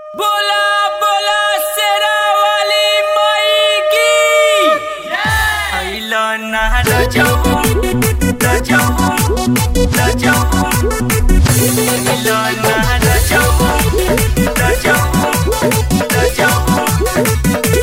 बोला बोला शेरा वाली माई की आइला ना रजाऊ रजाऊ रजाऊ आइला ना रजाऊ रजाऊ रजाऊ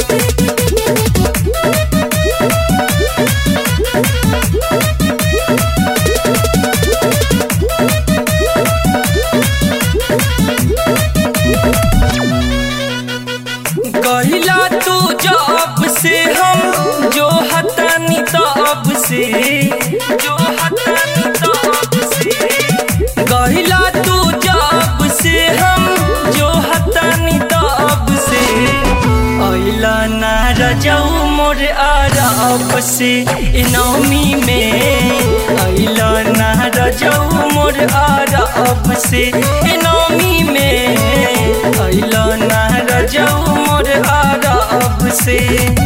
कहिला तू जब से हम जो हतानी तब से जो हतानी तब से कहिला तू जब से हम जो हतानी तब से आइला ना रजाऊ मोर आराप से ए नौमी में आइला ना रजाऊ मोर आराप से ए नौमी में आइला ना रजाऊ मोर आराप से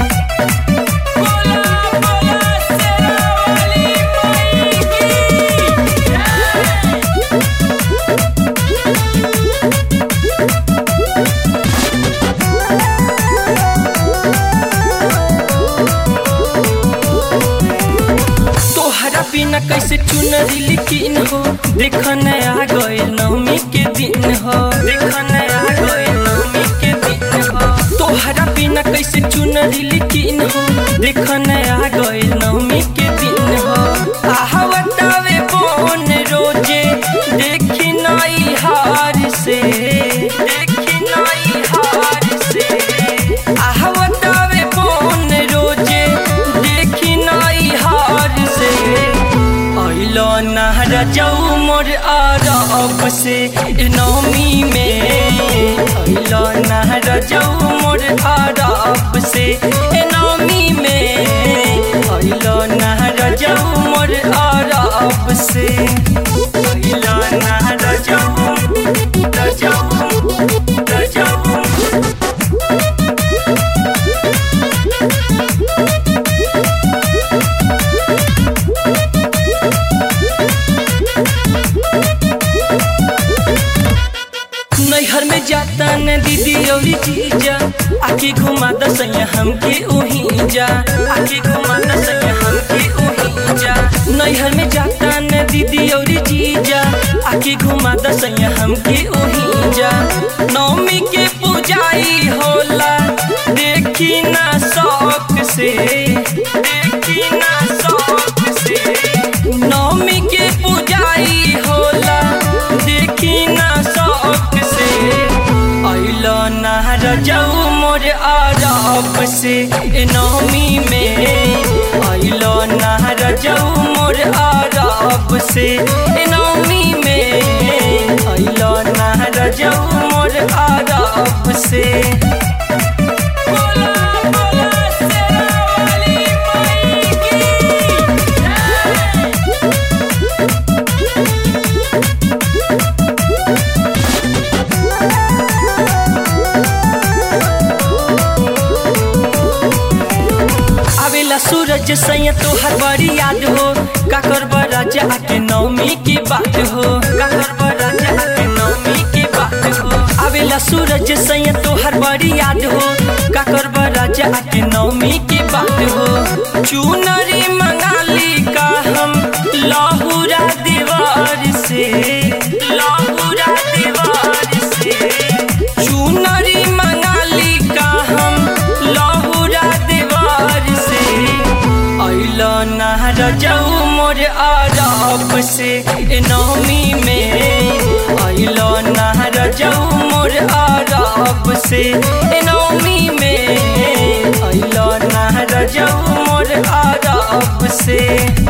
बोला बोला शेरा वाली माई की तोहरा बिना कैसे चुनरी लिखिन हो देख नया गए नवमी के दिन हो देख नया गए नवमी के दिन हो तोहरा बिना कैसे चुनरी लिखिन हो देख नया गए नवमी के दिन हो आहवतावे बोन रोजे देखी नई हार से देखी नई हार से आहवतावे बोन रोजे देखी नई हार से अइलो नहर जाऊ मोर आरब से ए नौमी में अइलो नहर जाऊ मोर आरब से ए नौमी में अइलो नहर जाऊ मोर आरब से अइलो नहर जाऊ रजाऊ रजाऊ नैहर में जाता न दीदी और जीजा आके घुमा दसैया हमके ओही जा आके घुमा दसैया हमके ओही जा नैहर में जाता न दीदी और जीजा आके घुमा दसैया हमके ओही जा नौमी के पूजाई होला देखी ना शौक से देखी ना शौक से नौमी के पूजाई होला देखी ना शौक से अइलो नहर जाऊ मोर आरब से ए नौमी में अइलो नहर जाऊ मोर आरब से ए नौमी में अइलो नहर जाऊ मोर आरब से बोला बोला शेरा वाली माई की आवेला सूरज सैया तोहर बड़ी याद हो काकर राजा आके नौमी की बात हो काकर राजा आके नौमी की बात हो आवेला सूरज सैया तोहर बड़ी याद हो काकर राजा आके नौमी की बात हो चुनरी मंगाली का हम लाहुरा दीवार से लाहुरा दीवार से चुनरी मंगाली का हम लाहुरा दीवार से अइलो नहर जाऊ मोर आरब से ए नौमी में अइलो नहर जाऊ मोर आरब से ए नौमी में अइलो नहर जाऊ मोर आरब से